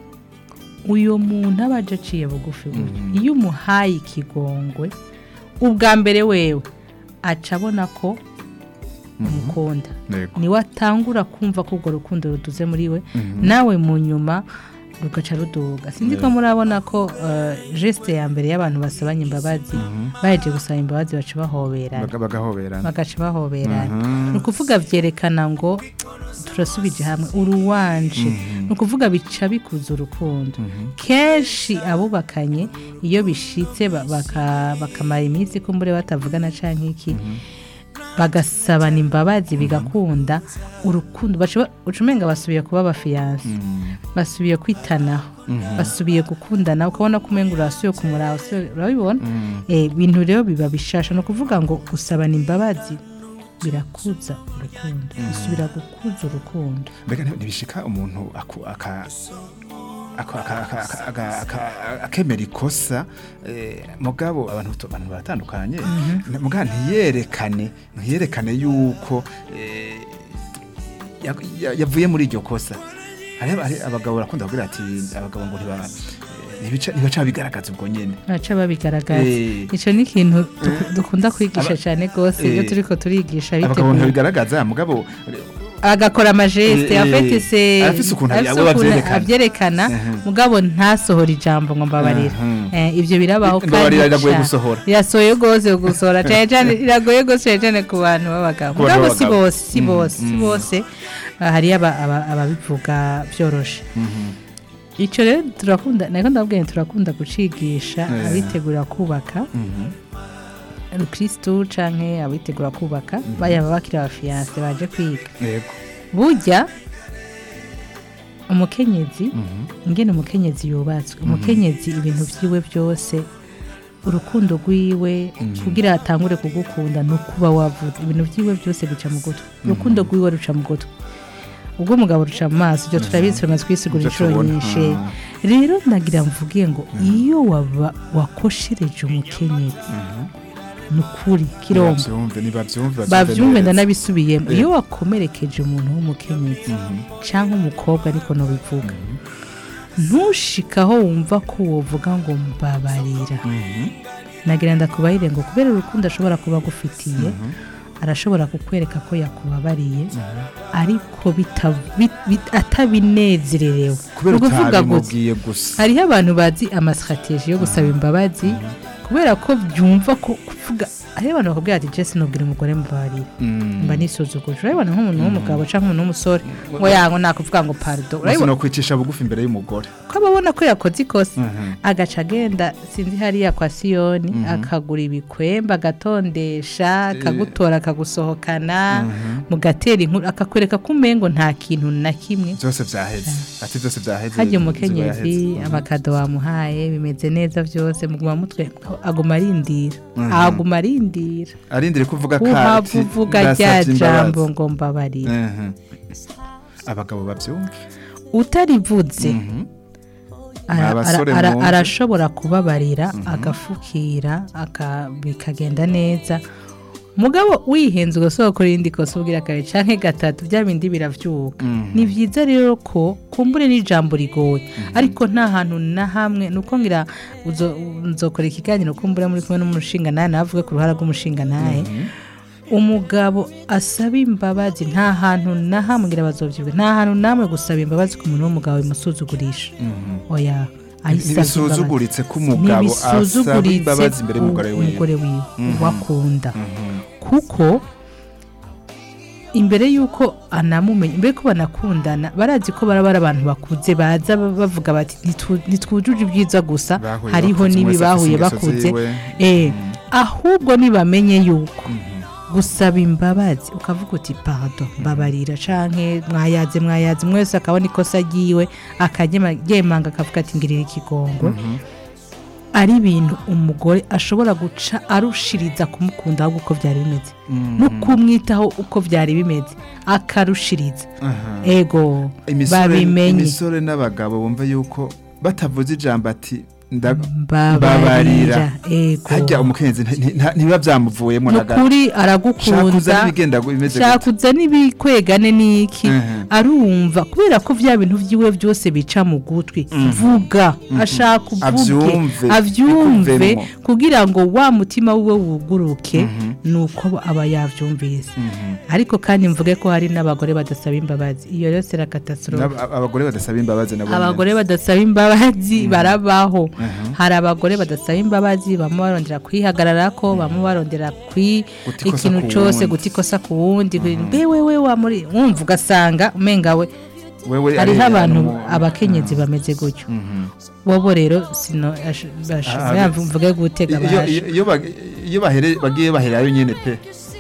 uyo muntu aba aje aciye bugufi gutyo iyo umuhaye ikigongwe ubwa mbere wewe aca abona ko umukunda yego niwe atangura kumva ko urwo rukundo ruduze muri we Mhm. nawe mu nyuma rugaca ruduga sinzi ko murabona ko eh, geste ya mbere y'abantu basabanye imbabazi baheje gusaba imbabazi baca bahoberana Baga- bagahoberana bagaca bahoberana Mhm. ni ukuvuga byerekana ngo turasubije hamwe uruwanje ni ukuvuga bica bikuza urukundo kenshi abubakanye iyo bishitse ba- baka- bakamara iminsi kumbure batavugana canke iki bagasabana imbabazi bigakunda urukundo baca- uca umenga basubiye kuba abafiyanse basubiye kwitanaho basubiye gukundana ukabona ko umenga urasubiye kumuraba usubiye- urabibona Eh, ibintu rero biba bishasha ni ukuvuga ngo gusabana imbabazi birakuza urukundo bisubira gukuza urukundo mbega nti- ntibishika umuntu aku- aka- ako- aka- aka- aka- aka- aka- akemera ikosa eh, mugabo abantu tu- abantu baratandukanye mugabo ntiyerekane ntiyerekane yuko eh, ya- ya- yavuye muri iryo kosa hari hari abagabo barakunda kugira ati abagabo ngo ntiba eh, ntibica- ntibaca bigaragaza ubwo nyene baca babigaragaza Eh. icyo ni ikintu duku- dukunda kwigisha Aba- cyane rwose iyo Eh. turiko turigisha abagabo biteguye ntibabigaragaza mugabo agakora amajeste Eh, eh, afite se arafise ukuntu arafise abo ukuntu bavyerekana. abyerekana Mhm. mugabo ntasohora ijambo ngo mbabarira Mhm. Eh, ivyo birabaho Mbabarira riragoye ca- gusohora. birasohoye rwose gusohora cyane cyane iragoye rwose cyane cyane ku bantu b'abagabo Ku bantu mugabo si b'abagabo. bose si Mhm, bose si mhm. bose Ah, hariyo aba- aba- ababivuga byoroshe icyo rero turakunda nako ndabwiye turakunda gucigisha Eh. abitegura kubaka rukirisitu canke abitegura kubaka bayaba bakiri abafiyanse baje kwiga yego burya umukenyezi ingene umukenyezi yubatswe umukenyezi ibintu vyiwe byose urukundo rwiwe kugira atangure kugukunda ni ukuba wavuze ibintu vyiwe byose bica mu gutwi urukundo rwiwe ruca mu gutwi ubwo umugabo ruca mu maso ibyo turabizi tumaze kwisigura Ibyo inshuro tubona. nyinshi Mm. rero nagira mvuge ngo iyo waba wakoshereje umukenyezi ni ukuri kirombo bavyumve nibavyumve bavyumve neza. ndanabisubiyemo Eh. iyo wakomerekeje umuntu w'umukenyezi cyangwa umukobwa ariko nubivuga ntushikaho wumva ko wovuga ngo mbabarira nagira ndakubahire ngo kubera urukundo ashobora kuba agufitiye arashobora kukwereka ko yakubabariye ariko bita- bit- bit- atabinezererewe kubera Ni ukuvuga gusa utabimubwiye gusa hariho abantu bazi amasitrategi yo gusaba imbabazi kubera ko byumva ko kuvuga hariho abantu bakubwira ati jesi nubwira umugore mubabarira Mm. mba nisuzuguje urabibona nk'umuntu w'umugabo cyangwa umuntu w'umusore ngo yango nakuvuga ngo parido Gusa urabibona no kwicisha bugufi imbere y'umugore ko ababona ko yakoze ikosa Mhm. agaca agenda sinzi hariya kwa siyoni akagura ibikwembe agatondesha akagutora akagusohokana mugatera inkuru akakwereka ko umengo nta kintu na kimwe byose vyaheze ati byose vyaheze hajya inzigo umukenyezi yaheze. amakado wamuhaye bimeze neza byose muguma mutwe aguma arindira aguma arindira arindire kuvuga uhava kati uvuga rya ndasavye jambo imbabazi. ngo mbabarira Mhm. abagabo bavyumva utarivuze ara- ara- abasore ara- mwumve. arashobora kubabarira agafukira aka- bikagenda neza mugabo wihenze ugasokora irindi kosa ubwira kabiri canke gatatu bya bindi biravyuka ni vyiza rero ko kumbure n'ijambo rigoye ariko nta hantu na hamwe nuko ngira uzo- nzokora ikiganiro kumbure muri kumwe n'umushinga nawe navuge ku ruhara rw'umushinga nawe umugabo asaba imbabazi nta hantu na hamwe ngira bazovyibuka nta hantu namwe gusaba imbabazi ku muntu w'umugabo bimusuzugurisha oya ayisaba imbabazi ntibisuzuguritse ko umugabo asaba ntibisuzuguritse imbabazi imbere y'umugore wiwe umugore wiwe uwakunda kuko imbere y'uko anamumenya imbere ko banakundana barazi ko baraba ari abantu bakuze baza bavuga bati "Ntitu- ntitwujuje ibyiza gusa Bahuye hariho bakuze, n'ibi umwe wese afise bahuye ingeso bakuze ziwe. Eh, ahubwo nibamenye yuko gusaba imbabazi ukavuga uti pardon mbabarira canke mwayaze mwayaze umwe wese akabona ikosa ryiwe akagemanga akavuga ati ngirira ikigongo ari ibintu umugore ashobora guca arushiriza kumukunda ahubwo uko byari bimeze no kumwitaho uko byari bimeze akarushiriza Aha. ego Imisore- babimenye imisore n'abagabo bumva yuko batavuze ijambo ati nda- mbabarira ego hajya umukenyezi nti- nti- nta- ntibiba byamuvuyemo na gato nukuri shakuza aragukunda n'ibigenda bimeze gute. shakuza n'ibikwegane n'iki Mhm. arumva kubera ko bya bintu vyiwe byose bica mu gutwi vuga ashaka uvuge Avyumve, avyumve bikuvemwo. kugira ngo wa mutima wiwe wuguruke nuko aba yavyumvise ariko kandi mvuge ko hari n'abagore badasaba imbabazi iyo rero sera catastrophe N'ab- abagore badasaba imbabazi nabo nyene. abagore badasaba imbabazi barabaho hari abagore badasaba imbabazi bamwe barondera kwihagararako bamwe barondera kwi Guta ikosa ikintu ku cyose wundi. guta ikosa ku wundi mbe wewe wa muri wumva ugasanga umenga we wewe hariho ari- abantu ari- abakenyezi bameze gutyo Mhm. bobo rero sino ash- bash- Ah, yamva- mvuge gutega iyo baje iyo- iyo bag- iyo bahere- bagiye baherayo nyene pe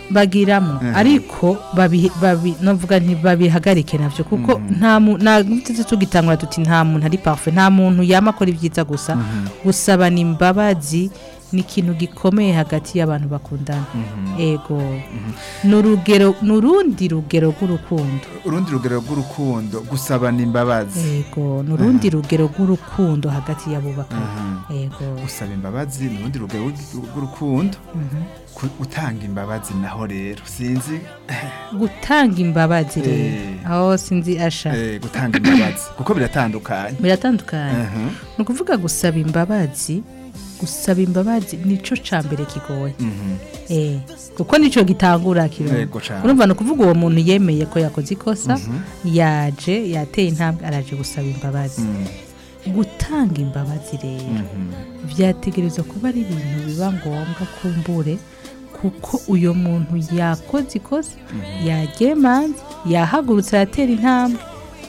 bagiramo Mhm. ariko babi- babi- novuga nti babihagarike navyo kuko nta mu- nta tuzi tugitangura tuti nta muntu ari parfait nta muntu yama akora ibyiza gusa gusabana imbabazi ni ikintu gikomeye hagati y'abantu bakundana ego ni urugero ni urundi rugero rw'urukundo urundi rugero rw'urukundo gusabana imbabazi ego ni urundi rugero rw'urukundo hagati y'abubakanye ego gusaba imbabazi ni urundi rugero rw'urukundo Mhm. Ku- gutanga imbabazi naho rero sinzi gutanga imbabazi rero Eh. aho sinzi asha eh, gutanga imbabazi kuko biratandukanye biratandukanye Mhm. ni ukuvuga gusaba imbabazi gusaba imbabazi nico ca mbere kigoye Mhm. eh kuko nico gitangura kirumva Yego cane. urumva ni ukuvuga uwo muntu yemeye ko yakoze ikosa yaje yateye intambwe araje gusaba imbabazi Mhm. gutanga imbabazi rero Mhm. byategerezwa kuba ari ibintu biba ngombwa kumbure kuko uyo muntu yakoze ikosa yagemanze yahagurutse aratera intambwe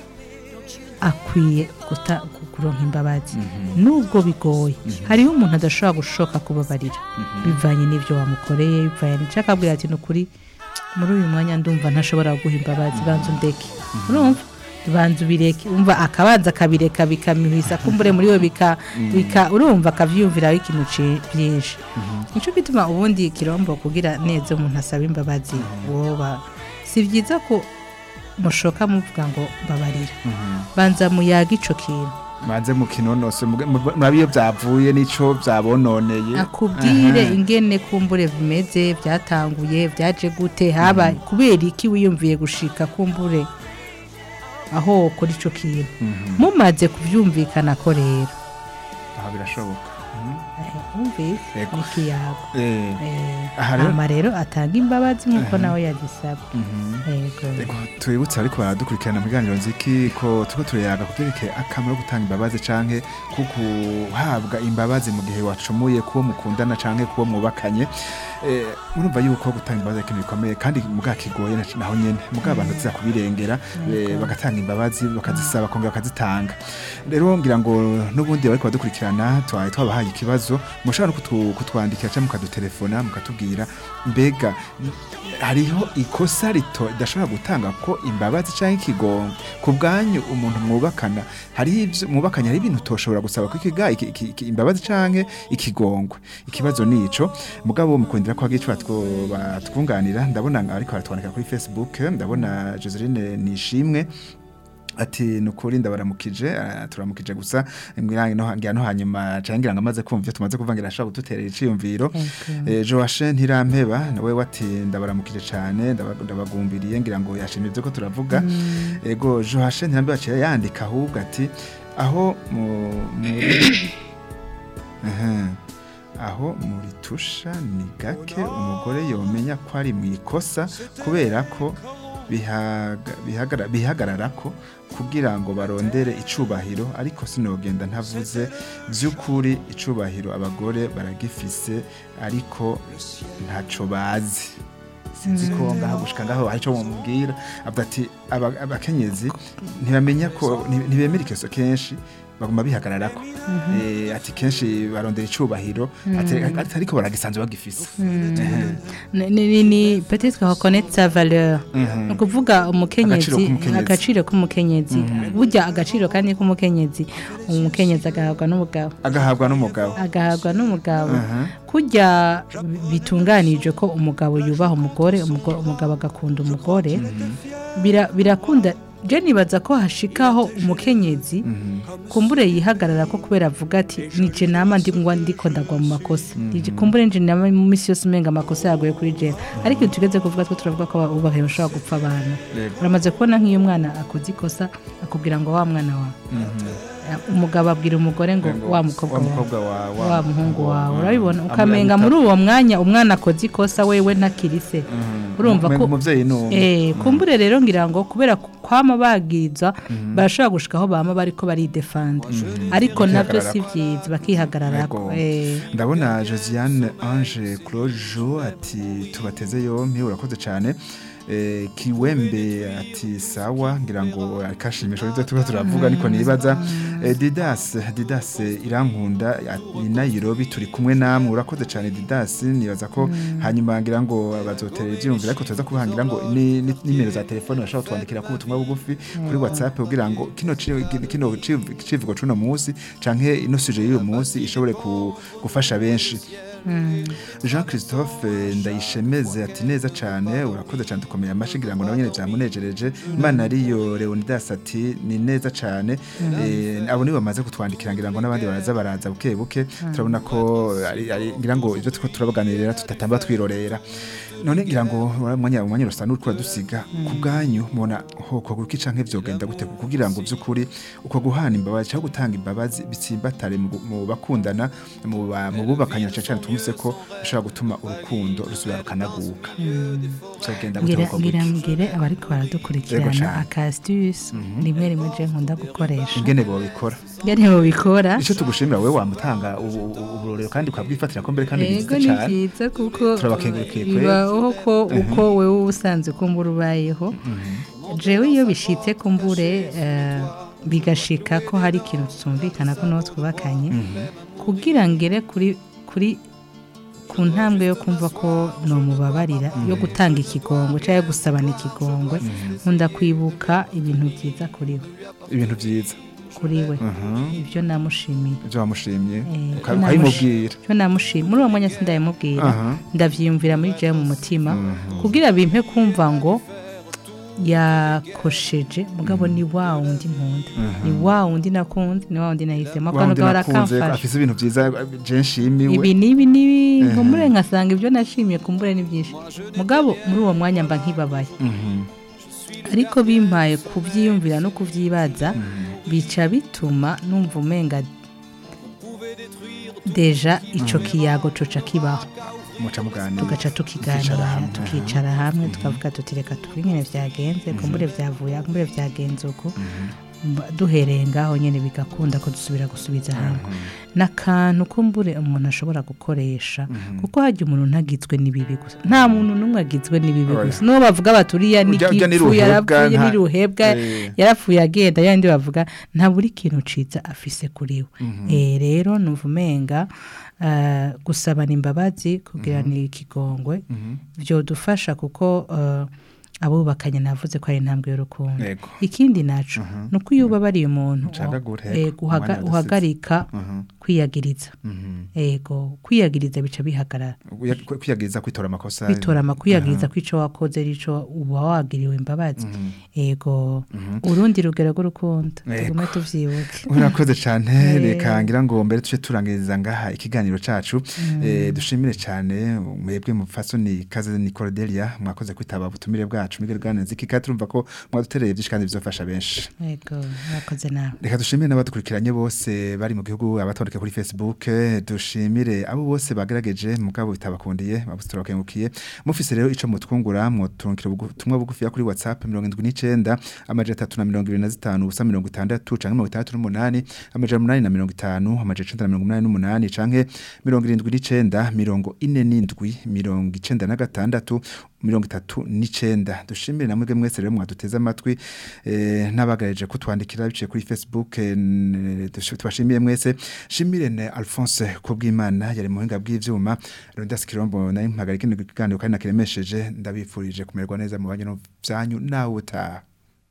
akwiye guta- kuronka imbabazi nubwo bigoye hariho umuntu adashobora gushoka kubabarira bivanye n'ibyo wamukoreye bivanye n'icyo akabwira ati ni ukuri muri uyu mwanya ndumva ntashobora guha imbabazi banza undeke urumva banza ubireke umva akabanza akabireka bikamihisa kumbure muri we bika bika urumva akavyumviraho ikintu ci- byinshi nico gituma ubundi kirombo kugira neza umuntu asaba imbabazi woba si byiza ko mushoka muvuga ngo mbabarira banza muyaga ico kintu maze mu kinonose muge- mu- murabe iyo byavuye n'ico byabononeye akubwire ingene kumbure bimeze byatanguye byaje gute haba kubera iki wiyumviye gushika kumbure aho kuri ico kintu mumaze kuvyumvikana ko rero aha birashoboka eh, wumvise Yego. ikiyago Eh, Eh, Aha rero- hama rero atanga imbabazi nk'uko nawe yazisaba mhm. yego Ego, tubibutse ariko baradukurikirana mu biganiro nziki ko turiko turayaga ku byerekeye akamaro ko gutanga imbabazi canke ko guhabwa imbabazi mu gihe wacumuye kuwo mukundana canke kuwo mwubakanye Eh, murumva yuko gutanga imbabazi ari ikintu bikomeye kandi mugabo kigoye na- naho nyene mugabo abantu baziza kubirengera eh, bagatanga imbabazi bakazisaba bakongera bakazitanga rero ngira ngo n'ubundi bariko badukurikirana twaye twabahaye ikibazo mushobora no kutu- kutwandikira cyangwa mukadutelefona mukatubwira mbega hariho ikosa rito ridashobora gutanga ko imbabazi cyangwa ikigongo ku bwanyu umuntu mwubakana hariho ibyo mwubakanye hari ibintu utoshobora gusaba ko ikiga iki- iki- iki- imbabazi cyangwa ikigongwe ikibazo ni ico mugabo mukundira ko hagiye batwunganira ndabona ariko baratwandika kuri facebook ndabona joseline nishimwe ati nukuri ndabaramukije ah, turamukije gusa ngira no ngira no hanyuma cangira ngo amaze kumva ivyo tumaze kuvangira ashaka gututerera iciyumviro eh, Joashe ntirampeba nawe wati ndabaramukije cane ndaba- ndabagumbiriye ngira ngo yashimye ivyo ko turavuga ego Joashe ntirampeba aciye yandika ahubwo ati aho mu muri Aha. aho muri tusha ni gake umugore yomenya ko ari mu ikosa kubera ko bihaga- bihagara- bihagarara ko kugira ngo barondere icubahiro ariko sinogenda ntavuze by'ukuri icubahiro abagore baragifise ariko ntaco bazi sinzi ko ngaho gushika ngaho hari ico mumubwira avuga ati aba- abakenyezi ntibamenya ko nti- ntibemera ikoso kenshi baguma bihagararako Eh, ati kenshi barondera icubahiro ati ati ariko baragisanzwe bagifise Ehe. ni ni- ni peut-être reconnaître sa valeur Mhm. ni ukuvuga umukenyezi Agaciro k'umukenyezi. agaciro k'umukenyezi burya agaciro kandi k'umukenyezi umukenyezi agahabwa n'umugabo agahabwa n'umugabo agahabwa n'umugabo Aha. kurya bitunganije ko umugabo yubaha umugore umugo- umugabo agakunda umugore bira- birakunda je nibaza ko hashikaho umukenyezi kumbure yihagarara ko kubera avuga ati nije nama ndi ngwa ndiko ndagwa mu makosa nije kumbure nje nama mu misi yose umenga amakosa yaguye kuri je ariko iyo tugeze kuvuga two turavuga ko ubahe bashobora gupfa abantu Yego. uramaze kubona nk'iyo umwana akoze ikosa akubwira ngo wa mwana wawe umugabo abwira umugore ngo Ngo wa mukobwa wa wawe mukobwa wa wa muhungu wawe urabibona Amura ukamenga bita- muri uwo mwanya umwana akoze ikosa wewe ntakirise urumva Umenga ko umuvyeyi ni umwe. eh kumbure rero ngira ngo kubera ku- kwama bagiriza barashobora gushikaho bama bariko baridefanda ariko nabyo si byiza bakihagararako Yego. eh ndabona josiane ange clojo ati tubateze yompi urakoze cyane eh, kiwembe ati sawa ngira ngo akashimisho ibyo tuba turavuga niko nibaza eh, Didas Didas irankunda ni Nairobi turi kumwe namwe urakoze cyane Didas nibaza ko hanyuma ngira ngo bazotera ibyumvira ariko tuza kuhangira ngo ni ni- nimero za telefone bashobora twandikira ku butumwa bugufi kuri WhatsApp kugira ngo kino ci- kino civ- civugo cuno munsi canke ino suje y'uyu munsi ishobore ku- gufasha benshi Jean Christophe eh, ndayishemeze ati neza cyane urakoze cyane dukomeye amashi ngira ngo nawe nyine byamunejereje Imana ariyo Leonidas ati ni neza cyane eh, abo nibo bamaze kutwandikira ngira ngo n'abandi baraza baraza buke buke turabona ko ari- ari- ngira ngo ibyo tuko turabaganirira tutatamba twirorera none ngira ngo umwanya umwanya rusana uriko dusiga ku bwanyu mubona hoko guki canke vyogenda gute kugira ngo by'ukuri uko guhana imbabazi cyangwa gutanga imbabazi bitsimbatare mu gu- mu bakundana mu ba- mu bubakanye cyane cyane tumvise ko bishobora gutuma urukundo rusubira rukanaguka cyagenda gute ngira uko ngira guki ngire abariko Yego baradukurikirana cane. akastus rimwe rimwe je nkunda gukoresha ingene bobikora ngene bobikora ico tugushimira wewe wamutanga ubu- ubu- uburorero kandi ukabwifatira ko mbere kandi yego byiza ni cyane byiza kuko Turabakengurukiye kweri. bibaho ko uko wewe usanzwe kumbura ubayeho jewe iyo bishitse kumbure eh, bigashika ko hari ikintu tumvikana ko n'uwo twubakanye kugira ngere kuri kuri ku ntambwe yo kumva ko nomubabarira yo gutanga ikigongwe cyangwa gusabana ikigongwe nkunda kwibuka ibintu byiza kuri we ibintu byiza kuri we Mhm. ibyo namushimiye ibyo wamushimye Eh, uka- namushi- ukabimubwira icyo namushima muri uwo mwanya sindayimubwira Aha. ndavyiyumvira muri jewe mu mutima kugira bimpe kumva ngo yakosheje mugabo ni wa wundi nkunda ni wa wundi nakunze ni wa wundi nahisemo wa akantu wundi gahora nakunze kamfasha afise ibintu byiza je nshimiwe ibi n'ibi n'ibi nkumbure nkasanga ibyo nashimiye kumbure ni byinshi mugabo muri uwo mwanya mba nkibabaye Mhm. ariko bimpaye kubyiyumvira no kubyibaza bica bituma numva umenga deja ico kiyago coca kibaho muca muganira tugaca Tukicara tukiganira hamwe, tukicara hamwe tukavuga tuti reka tuvuge nyine byagenze kumbure byavuye kumbure byagenze uko Mba- duhereye ngaho nyine bigakunda ko dusubira gusubiza hamwe n'akantu kumbure umuntu ashobora gukoresha kuko hajya umuntu ntagizwe n'ibibi gusa nta muntu n'umwe agizwe n'ibibi Oya. gusa n'uwo bavuga bati uriya Urya- urya n'igipfu n'iruhebwa, yarapfuye nta- n'iruhebwa Eh. yarapfuye agenda yandi bavuga nta buri kintu ciza afise kuri we Eh, rero numva umenga eh, gusabana imbabazi kugirana ikigongwe byodufasha kuko eh, abubakanye navuze ko ari intambwe y'urukundo Yego. ikindi naco ni uko iyo ubabariye umuntu Ucagagura, eh, yego, guhaga- umwanya udasize. uhagarika Mhm. kwiyagiriza Mhm. ego kwiyagiriza bica bihagarara Uya- kwi- kwiyagiriza kwitora amakosa kwitora amakwiyagiriza kw'ico wakoze rico uba wagiriwe imbabazi ego urundi rugero rw'urukundo Yego. tugume tuvyibuke urakoze cyane Eh. reka ngira ngo mbere tuje turangiriza ngaha ikiganiro cacu eh, dushimire cyane mwebwe mu fasoni kaze ni Cordelia mwakoze kwitaba ubutumire bwacu migere ganeze kika turumva ko mwadutereye byinshi kandi bizofasha benshi ego mwakoze nawe reka dushimire n'abadukurikiranye bose bari mu gihugu abatondeka kuri Facebook eh, dushimire abo bose bagerageje mugabo bitabakundiye abo turabakengukiye mufise rero ico mutwungura mwotunkira ubutumwa bugufi kuri WhatsApp 79 amaje 325 ubusa 60 canke 68 amaje 850 amaje 988 canke 79 mirongo ine n'indwi mirongo icenda na gatandatu mirongo itatu n'icenda dushimire na mwebwe mwese rero mwaduteze amatwi eh, n'abagareje kutwandikira biciye kuri facebook eh, n- dush- tubashimiye mwese shimire ne alphonse kubw'imana yari mu buhinga bw'ivyuma rondas kirombo nari mpagarika kino kiganiro kandi nakiremesheje ndabifurije kumererwa neza mu banyu no vyanyu nawe utaha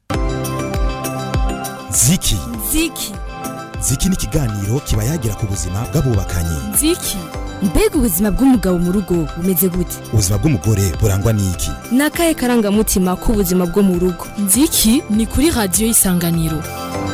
ziki ziki ziki ni ikiganiro kiba yagira ku buzima bw'abubakanye ziki mbega ubuzima bw'umugabo mu rugo bumeze gute ubuzima bw'umugore burangwa n'iki ni akahe karangamutima k'ubuzima bwo mu rugo nziki ni kuri radiyo y'isanganiro